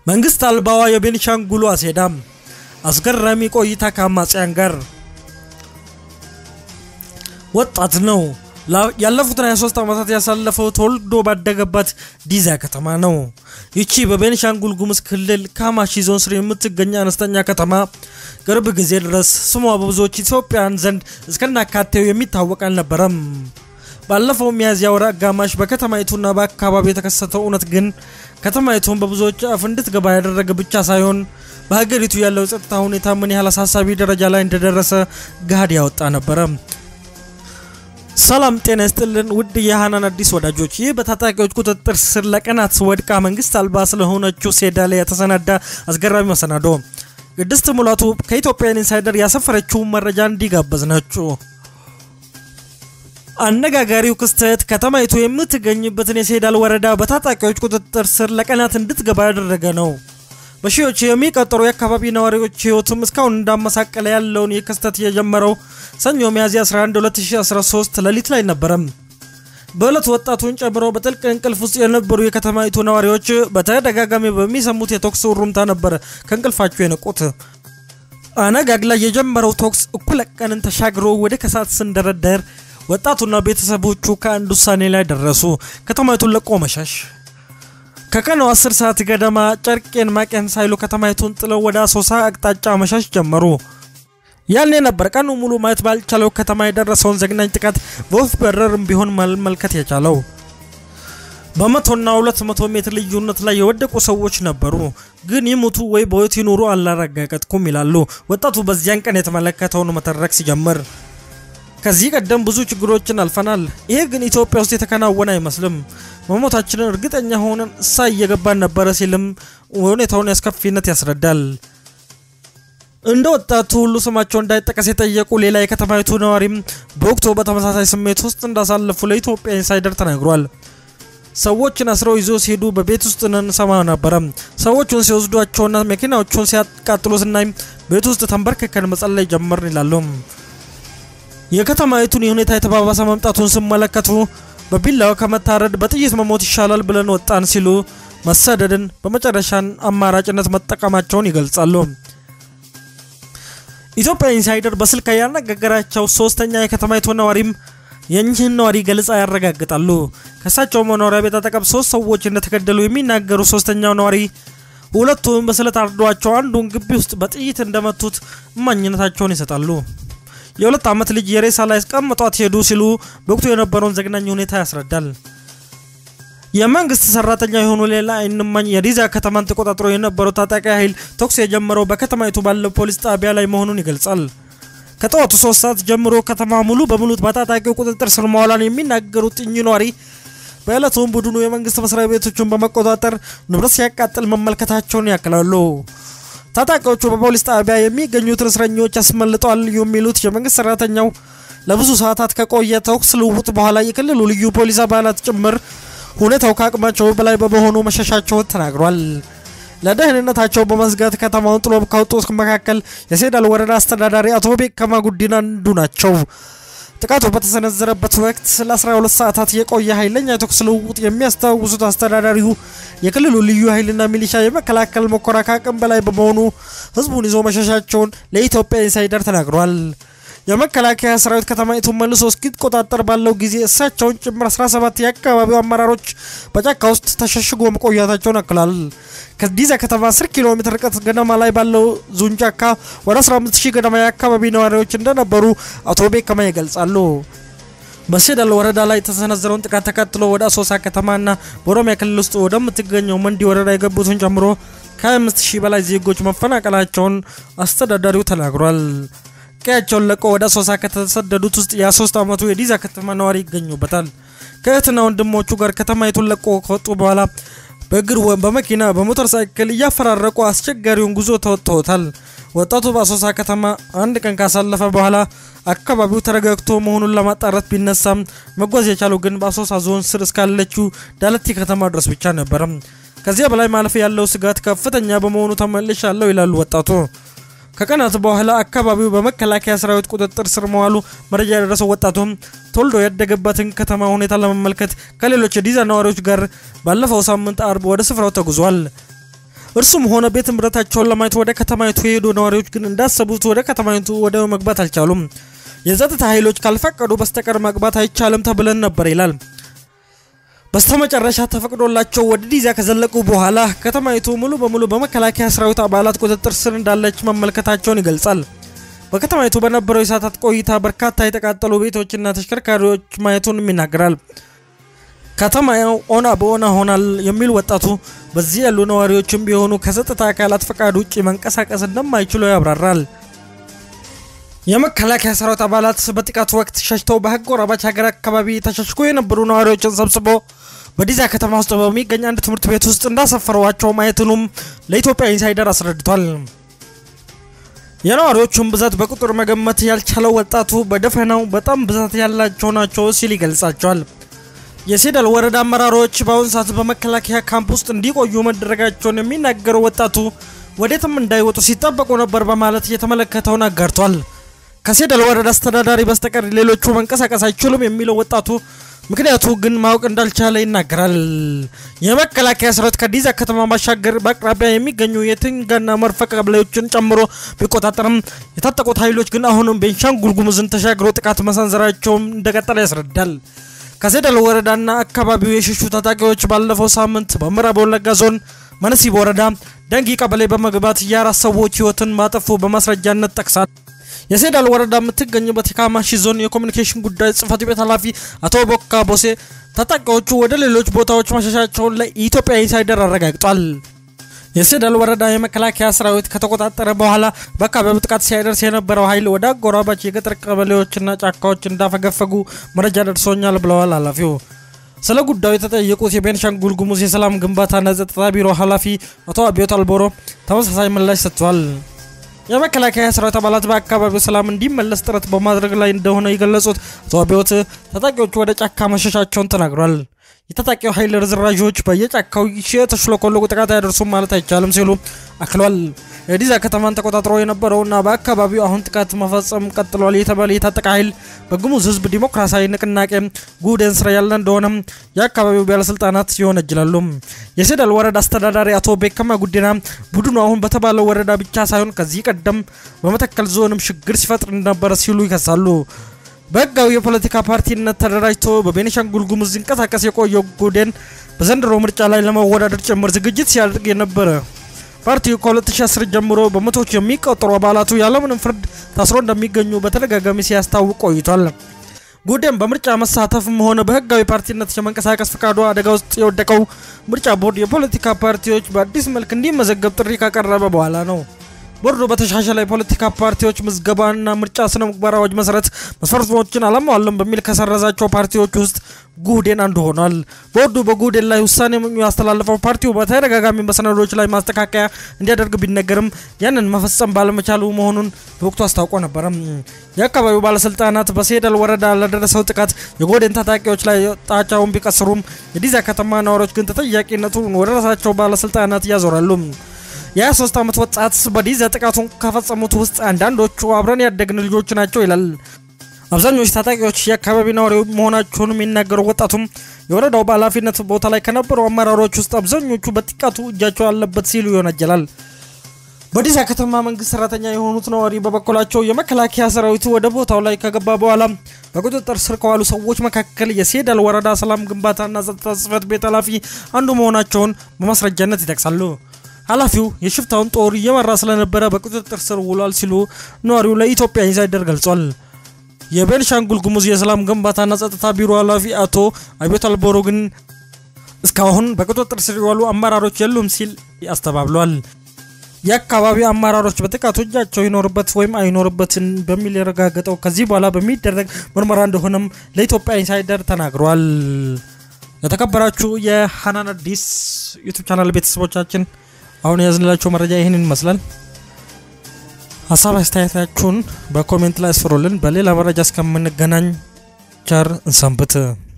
መንግስት አልባዋ የቤኒሻንጉሉ አሴዳም አስገራሚ ቆይታ ከአማጽያን ጋር ወጣት ነው። ያለፉትን 23 ዓመታት ያሳለፈው ተወልዶ ባደገባት ዲዛ ከተማ ነው። ይቺ በቤኒሻንጉል ጉሙዝ ክልል ካማሺ ዞን ስር የምትገኝ አነስተኛ ከተማ ቅርብ ጊዜ ድረስ ስሟ በብዙዎች ኢትዮጵያውያን ዘንድ እስከናካቴው የሚታወቅ አልነበረም። ባለፈው ሚያዝያ ወር አጋማሽ በከተማይቱና በአካባቢ የተከሰተው እውነት ግን ከተማይቱን በብዙዎች አፍ እንድትገባ ያደረገ ብቻ ሳይሆን በሀገሪቱ ያለው ጸጥታ ሁኔታ ምን ያህል አሳሳቢ ደረጃ ላይ እንደደረሰ ገሃድ ያወጣ ነበረ። ሰላም ጤና ይስጥልን ውድ የሃናን አዲስ ወዳጆች፣ ይህ በታጣቂዎች ቁጥጥር ስር ለቀናት ወድቃ መንግስት አልባ ስለሆነችው ሴዳ ላይ የተሰናዳ አስገራሚ መሰናዶ ቅድስት ሙላቱ ከኢትዮጵያን ኢንሳይደር ያሰፈረችውን መረጃ እንዲጋበዝ ናችሁ። አነጋጋሪው ክስተት ከተማይቱ የምትገኝበትን የሴዳል ወረዳ በታጣቂዎች ቁጥጥር ስር ለቀናት እንድትገባ ያደረገ ነው። በሺዎች የሚቆጠሩ የአካባቢ ነዋሪዎች ህይወቱም እስካሁን እንዳመሳቀለ ያለውን ይህ ክስተት የጀመረው ሰኞ ሚያዝያ 11 2013 ሌሊት ላይ ነበረም። በዕለት ወጣቱን ጨምሮ በጥልቅ እንቅልፍ ውስጥ የነበሩ የከተማይቱ ነዋሪዎች በተደጋጋሚ በሚሰሙት የተኩስ ውሩምታ ነበር ከእንቅልፋቸው የነቁት። አነጋግ ላይ የጀመረው ተኩስ እኩለ ቀንን ተሻግሮ ወደ ከሰዓት ስንደረደር ወጣቱና ቤተሰቦቹ ከአንድ ውሳኔ ላይ ደረሱ። ከተማይቱን ለቆ መሸሽ። ከቀኑ 10 ሰዓት ገደማ ጨርቄን ማቄን ሳይሉ ከተማይቱን ጥለው ወደ አሶሳ አቅጣጫ መሸሽ ጀመሩ። ያኔ ነበር ቀኑ ሙሉ ማየት ባልቻለው ከተማ የደረሰውን ዘግናኝ ጥቃት በወፍ በረርም ቢሆን መመልከት የቻለው። በመቶና ሁለት መቶ ሜትር ልዩነት ላይ የወደቁ ሰዎች ነበሩ። ግን ይሙቱ ወይ በሕይወት ይኑሩ አላረጋገጥኩም ይላሉ ወጣቱ በዚያን ቀን የተመለከተውን መተረክ ሲጀምር። ከዚህ ቀደም ብዙ ችግሮችን አልፈናል። ይሄ ግን ኢትዮጵያ ውስጥ የተከናወነ አይመስልም። መሞታችንን እርግጠኛ ሆነን እሳ እየገባን ነበረ ሲልም ሁኔታውን አስከፊነት ያስረዳል። እንደ ወጣቱ ሁሉ ስማቸው እንዳይጠቀስ የጠየቁ ሌላ የከተማይቱ ነዋሪም በወቅቱ በተመሳሳይ ስሜት ውስጥ እንዳሳለፉ ለኢትዮጵያ ኢንሳይደር ተናግሯል። ሰዎችን አስረው ይዞ ሲሄዱ በቤት ውስጥ እንሰማ ነበረ። ሰዎቹን ሲወስዷቸውና መኪናዎቹን ሲያቃጥሉ ስናይ ቤት ውስጥ ተንበርክከን መጸለይ ጀመርን ይላሉ። የከተማይቱን የሁኔታ የተባባሰ መምጣቱን ሲመለከቱ በቢላዋ ከመታረድ በጥይት መሞት ይሻላል ብለን ወጣን ሲሉ መሰደድን በመጨረሻን አማራጭነት መጠቀማቸውን ይገልጻሉ። ኢትዮጵያ ኢንሳይደር በስልክ ያነጋገራቸው ሶስተኛ የከተማይቱ ነዋሪም የእኚህን ነዋሪ ገለጻ ያረጋግጣሉ። ከእሳቸው መኖሪያ ቤት አጠገብ ሶስት ሰዎች እንደተገደሉ የሚናገሩ ሶስተኛው ነዋሪ ሁለቱም በስለት አርዷቸው አንዱን ግቢ ውስጥ በጥይት እንደመቱት እማኝነታቸውን ይሰጣሉ። የሁለት ዓመት ልጅ የሬሳ ላይ አስቀምጧት ሄዱ ሲሉ በወቅቱ የነበረውን ዘግናኝ ሁኔታ ያስረዳል። የመንግስት ሰራተኛ የሆኑ ሌላ አይንማኝ የዲዛ ከተማን ተቆጣጥሮ የነበረው ታጣቂ ኃይል ተኩስ የጀመረው በከተማይቱ ባለው ፖሊስ ጣቢያ ላይ መሆኑን ይገልጻል። ከጠዋቱ ሶስት ሰዓት ጀምሮ ከተማ ሙሉ በሙሉ በታጣቂው ቁጥጥር ስር መዋሏን የሚናገሩት እኚህ ነዋሪ በዕለቱም ቡድኑ የመንግስት መስሪያ ቤቶችን በመቆጣጠር ንብረት ሲያቃጥል መመልከታቸውን ያክላሉ። ታጣቂዎቹ በፖሊስ ጣቢያ የሚገኙትን እስረኞች አስመልጠዋል የሚሉት የመንግስት ሰራተኛው ለብዙ ሰዓታት ከቆየ ተኩስ ልውውጥ በኋላ የክልሉ ልዩ ፖሊስ አባላት ጭምር ሁኔታው ከአቅማቸው በላይ በመሆኑ መሸሻቸውን ተናግሯል። ለደህንነታቸው በመስጋት ከተማውን ጥሎ ከወጡት መካከል የሴዳል ወረዳ አስተዳዳሪ አቶ ቤከማ ጉዲና አንዱ ናቸው። ጥቃቱ በተሰነዘረበት ወቅት ለ12 ሰዓታት የቆየ ኃይለኛ የተኩስ ልውውጥ የሚያስታውሱት አስተዳዳሪው የክልሉ ልዩ ኃይልና ሚሊሻ የመከላከል ሙከራ ከአቅም በላይ በመሆኑ ህዝቡን ይዞ መሸሻቸውን ለኢትዮጵያ ኢንሳይደር ተናግሯል። የመከላከያ ሰራዊት ከተማይቱን መልሶ እስኪቆጣጠር ባለው ጊዜ እሳቸውን ጭምር 17 የአካባቢው አመራሮች በጫካ ውስጥ ተሸሽጎ መቆያታቸውን አክሏል። ከዲዛ ከተማ 10 ኪሎ ሜትር ርቀት ገደማ ላይ ባለው ዙን ጫካ ወደ 15 ሺህ ገደማ የአካባቢ ነዋሪዎች እንደነበሩ አቶ ቤከማ ይገልጻሉ። በሴዳል ወረዳ ላይ የተሰነዘረውን ጥቃት ተከትሎ ወደ አሶሳ ከተማና በኦሮሚያ ክልል ውስጥ ወደምትገኘው መንዲ ወረዳ የገቡትን ጨምሮ ከ25 ሺህ በላይ ዜጎች መፈናቀላቸውን አስተዳዳሪው ተናግሯል። ቀያቸውን ለቆ ወደ አሶሳ ከተሰደዱት ውስጥ የ3 ዓመቱ የዲዛ ከተማ ነዋሪ ይገኙበታል። ከእህትና ወንድሞቹ ጋር ከተማይቱን ለቆ ከወጡ በኋላ በእግር በመኪና በሞተር ሳይክል እያፈራረቁ አስቸጋሪውን ጉዞ ተወጥተውታል። ወጣቱ በአሶሳ ከተማ አንድ ቀን ካሳለፈ በኋላ አካባቢው ተረጋግቶ መሆኑን ለማጣራት ቢነሳም መጓዝ የቻለው ግን በአሶሳ ዞን ስር እስካለችው ዳለቲ ከተማ ድረስ ብቻ ነበረ። ከዚያ በላይ ማለፍ ያለው ስጋት ከፍተኛ በመሆኑ ተመልሻለሁ ይላሉ ወጣቱ። ከቀናት በኋላ አካባቢው በመከላከያ ሰራዊት ቁጥጥር ስር መዋሉ መረጃ የደረሰው ወጣቱም ተወልዶ ያደገበትን ከተማ ሁኔታ ለመመልከት ከሌሎች የዲዛ ነዋሪዎች ጋር ባለፈው ሳምንት አርብ ወደ ስፍራው ተጉዟል። እርሱም ሆነ ቤት ንብረታቸውን ለማየት ወደ ከተማይቱ የሄዱ ነዋሪዎች ግን እንዳሰቡት ወደ ከተማይቱ ወደ መግባት አልቻሉም። የጸጥታ ኃይሎች ካልፈቀዱ በስተቀር መግባት አይቻልም ተብለን ነበር ይላል። በስተመጨረሻ ተፈቅዶላቸው ወደ ዲዛ ከዘለቁ በኋላ ከተማይቱ ሙሉ በሙሉ በመከላከያ ሰራዊት አባላት ቁጥጥር ስር እንዳለች መመልከታቸውን ይገልጻል። በከተማይቱ በነበረው የሰዓታት ቆይታ በርካታ የተቃጠሉ ቤቶችና ተሽከርካሪዎች ማየቱንም ይናገራል። ከተማው ኦና በኦና ሆናል የሚል ወጣቱ በዚህ ያሉ ነዋሪዎችም ቢሆኑ ከጸጥታ አካላት ፈቃድ ውጭ መንቀሳቀስ እንደማይችሉ ያብራራል። የመከላከያ ሰራዊት አባላት በጥቃቱ ወቅት ሸሽተው በአጎራባች ሀገር አካባቢ ተሸሽጎ የነበሩ ነዋሪዎችን ሰብስቦ በዲዛ ከተማ ውስጥ በሚገኝ አንድ ትምህርት ቤት ውስጥ እንዳሰፈሯቸው ማየቱንም ለኢትዮጵያ ኢንሳይደር አስረድቷል። የነዋሪዎቹን ብዛት በቁጥር መገመት ያልቻለው ወጣቱ በደፈናው በጣም ብዛት ያላቸው ናቸው ሲል ይገልጻቸዋል። የሴዳል ወረዳ አመራሮች በአሁኑ ሰዓት በመከላከያ ካምፕ ውስጥ እንዲቆዩ መደረጋቸውን የሚናገረው ወጣቱ ወዴትም እንዳይወጡ ሲጠበቁ ነበር በማለት የተመለከተውን አጋርቷል። ከሴዳል ወረዳ አስተዳዳሪ በስተቀር ሌሎቹ መንቀሳቀስ አይችሉም የሚለው ወጣቱ ምክንያቱ ግን ማወቅ እንዳልቻለ ይናገራል። የመከላከያ ሰራዊት ከዲዛ ከተማ ባሻገር በአቅራቢያ የሚገኙ የትንጋና መርፈ ቀበሌዎችን ጨምሮ ቢቆጣጠርም የታጠቁት ኃይሎች ግን አሁንም ቤንሻንጉል ጉሙዝን ተሻግሮ ጥቃት መሰንዘራቸውም እንደቀጠለ ያስረዳል። ከሴዳል ወረዳና አካባቢው የሸሹ ታጣቂዎች ባለፈው ሳምንት በምዕራብ ወለጋ ዞን መነሲብ ወረዳ ደንጊ ቀበሌ በመግባት የአራት ሰዎች ህይወትን ማጠፉ በማስረጃነት ጠቅሳል። የሴዳል ወረዳ የምትገኝበት የካማሺ ዞን የኮሚኒኬሽን ጉዳይ ጽህፈት ቤት ኃላፊ አቶ ቦካ ቦሴ ታጣቂዎቹ ወደ ሌሎች ቦታዎች መሸሻቸውን ለኢትዮጵያ ኢንሳይደር አረጋግጧል። የሴዳል ወረዳ የመከላከያ ሰራዊት ከተቆጣጠረ በኋላ በአካባቢው ጥቃት ሲያደርስ የነበረው ኃይል ወደ አጎራባች የገጠር ቀበሌዎችና ጫካዎች እንዳፈገፈጉ መረጃ ደርሶኛል ብለዋል ኃላፊው። ስለ ጉዳዩ የተጠየቁት የቤንሻንጉል ጉሙዝ የሰላም ግንባታና ጸጥታ ቢሮ ኃላፊ አቶ አብዮት አልቦሮ ተመሳሳይ ምላሽ ሰጥቷል። የመከላከያ ሰራዊት አባላት በአካባቢው ሰላም እንዲመለስ ጥረት በማድረግ ላይ እንደሆነ የገለጹት አቶ አብዮት ታጣቂዎቹ ወደ ጫካ መሸሻቸውን ተናግሯል። የታጣቂው ኃይል ርዝራዦች በየጫካው የተሽለኮለቁ ጥቃት አያደርሱም ማለት አይቻልም ሲሉ አክሏል። የዲዛ ከተማን ተቆጣጥሮ የነበረውና በአካባቢው አሁን ጥቃት መፈጸም ቀጥሏል የተባለ የታጠቀ ኃይል በጉሙዝ ሕዝብ ዲሞክራሲያዊ ንቅናቄ ጉደን ስራ ያለ እንደሆነም የአካባቢው ባለስልጣናት ይወነጅላሉ። የሴዳል ወረዳ አስተዳዳሪ አቶ ቤከማ ጉዲና ቡድኑ አሁን በተባለው ወረዳ ብቻ ሳይሆን ከዚህ ቀደም በመተከል ዞንም ችግር ሲፈጥር እንደነበረ ሲሉ ይከሳሉ። በህጋዊ የፖለቲካ ፓርቲነት ተደራጅቶ በቤኒሻንጉል ጉሙዝ ሲንቀሳቀስ የቆየው ጉዴን በዘንድሮ ምርጫ ላይ ለመወዳደር ጭምር ዝግጅት ሲያደርግ የነበረ ፓርቲው ከ2010 ጀምሮ በመቶዎች የሚቆጠሩ አባላቱ ያለምንም ፍርድ ታስሮ እንደሚገኙ በተደጋጋሚ ሲያስታውቅ ቆይቷል። ጉዴን በምርጫ መሳተፍም ሆነ በህጋዊ ፓርቲነት የመንቀሳቀስ ፈቃዱ አደጋ ውስጥ የወደቀው ምርጫ ቦርድ የፖለቲካ ፓርቲዎች በአዲስ መልክ እንዲመዘገብ ጥሪ ካቀረበ በኋላ ነው። ቦርዱ በተሻሻለ የፖለቲካ ፓርቲዎች ምዝገባና ምርጫ ስነ ምግባር አዋጅ መሰረት መስፈርቶችን አላሟሉም በሚል ከሰረዛቸው ፓርቲዎች ውስጥ ጉህዴን አንዱ ሆኗል። ቦርዱ በጉህዴን ላይ ውሳኔ ያስተላለፈው ፓርቲው በተደጋጋሚ በሰነዶች ላይ ማስተካከያ እንዲያደርግ ቢነገርም ያንን መፈጸም ባለመቻሉ መሆኑን በወቅቱ አስታውቆ ነበረ። የአካባቢው ባለስልጣናት በሴዳል ወረዳ ለደረሰው ጥቃት የጉህዴን ታጣቂዎች ላይ ጣቻውን ቢቀስሩም የዲዛ ከተማ ነዋሪዎች ግን ተጠያቂነቱን ወደ ራሳቸው ባለስልጣናት ያዞራሉ። የ23 ዓመት ወጣት በዲዛ ጥቃቱን ከፈጸሙት ውስጥ አንዳንዶቹ አብረን ያደግን ልጆች ናቸው ይላል። አብዛኞቹ ታጣቂዎች የአካባቢ ነዋሪ መሆናቸውን የሚናገሩ ወጣቱም የወረዳው በኃላፊነት ቦታ ላይ ከነበሩ አመራሮች ውስጥ አብዛኞቹ በጥቃቱ እጃቸው አለበት ሲሉ ይወነጀላል። በዲዛ ከተማ መንግስት ሰራተኛ የሆኑት ነዋሪ በበኩላቸው የመከላከያ ሰራዊቱ ወደ ቦታው ላይ ከገባ በኋላ በቁጥጥር ስር ከዋሉ ሰዎች መካከል የሴዳል ወረዳ ሰላም ግንባታና ጸጥታ ጽህፈት ቤት ኃላፊ አንዱ መሆናቸውን በማስረጃነት ይጠቅሳሉ። ኃላፊው የሽፍታውን ጦር እየመራ ስለነበረ በቁጥጥር ስር ውሏል ሲሉ ነዋሪው ለኢትዮጵያ ኢንሳይደር ገልጿል። የቤንሻንጉል ጉሙዝ የሰላም ግንባታና ጸጥታ ቢሮ ኃላፊ አቶ አብዮት አልቦሮ ግን እስካሁን በቁጥጥር ስር የዋሉ አመራሮች የሉም ሲል አስተባብሏል። የአካባቢው አመራሮች በጥቃቱ እጃቸው ይኖርበት ወይም አይኖርበትን በሚል የረጋገጠው ከዚህ በኋላ በሚደረግ ምርመራ እንደሆነም ለኢትዮጵያ ኢንሳይደር ተናግሯል። የተከበራችሁ የሀናን አዲስ ዩቱብ ቻናል ቤተሰቦቻችን አሁን የያዝንላቸው መረጃ ይህንን ይመስላል። ሀሳብ አስተያየታችሁን በኮሜንት ላይ አስፍሩልን። በሌላ መረጃ እስከምንገናኝ ቸር እንሰንብት።